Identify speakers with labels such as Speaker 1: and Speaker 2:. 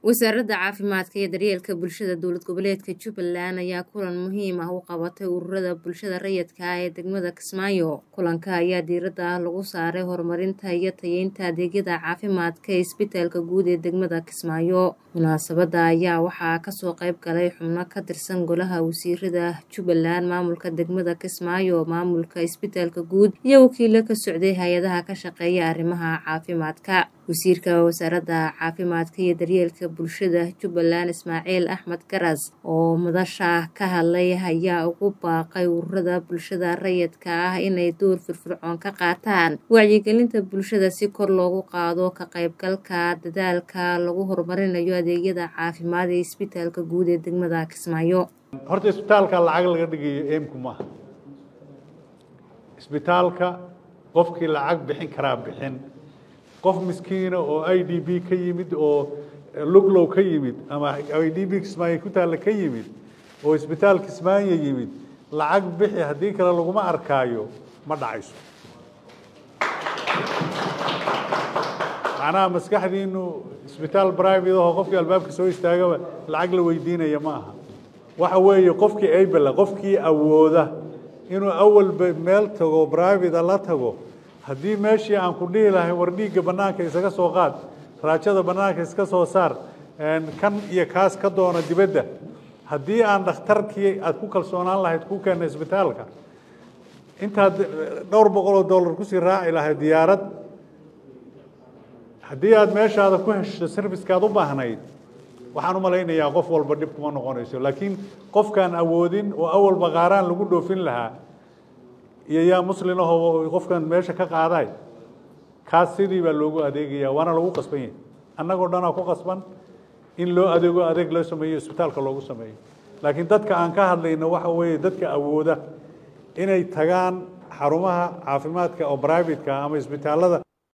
Speaker 1: wasaaradda caafimaadka iyo daryeelka bulshada dowlad goboleedka jubbaland ayaa kulan muhiim ah u qabatay ururada bulshada rayidka ah ee degmada kismaayo kulanka ayaa diiradda lagu saaray horumarinta iyo tayeynta adeegyada caafimaadka ee isbitaalka guud ee degmada kismaayo munaasabadda ayaa waxaa kasoo qayb galay xubno ka tirsan golaha wasiirada jubbaland maamulka degmada kismaayo maamulka isbitaalka guud iyo wakiilo ka socday hay-adaha ka shaqeeya arrimaha caafimaadka wasiirka wasaaradda caafimaadka iyo daryeelka bulshada jubbaland ismaaciil axmed garas oo madasha ka hadlay ayaa ugu baaqay ururada bulshada rayidka ah inay door firfircoon ka qaataan wacyigelinta bulshada si kor loogu qaado ka qaybgalka dadaalka lagu horumarinayo adeegyada caafimaad ee isbitaalka guud ee degmada kismaayo
Speaker 2: horta isbitaalka lacag laga dhigayo eemku maaha isbitaalka qofkii lacag bixin karaa bixin qof miskiina oo i d b ka yimid oo luglow ka yimid ama i d b kismaayo ku taalla ka yimid oo isbitaal kismaayo yimid lacag bixi haddii kale laguma arkaayo ma dhacayso macnaha maskaxdiinu isbitaal private aho qofkii albaabka soo istaagaba lacag la weydiinaya ma aha waxa weeye qofkii abela qofkii awooda inuu awalba meel tago private la tago haddii meeshii aan ku dhihi lahay war dhiigga bannaanka isaga soo qaad raajada bannaanka iska soo saar kan iyo kaas ka doona dibadda haddii aan dhakhtarkii aad ku kalsoonaan lahayd ku keena isbitaalka intaad dhowr boqol oo dollar kusii raaci lahayd diyaarad haddii aad meeshaada ku hesho servicekaad u baahnayd waxaan u malaynayaa qof walba dhib kuma noqonayso laakiin qofkaan awoodin oo awalba qaaraan lagu dhoofin lahaa iyo yaa muslin ahoo qofkan meesha ka qaaday kaas sidii baa loogu adeegaya waana lagu qasban yahay annagoo dhanaa ku qasban in loo adeego adeeg loo sameeyo isbitaalka loogu sameeyo laakiin dadka aan ka hadlayno waxa weeye dadka awooda inay tagaan xarumaha caafimaadka oo privateka ama isbitaalada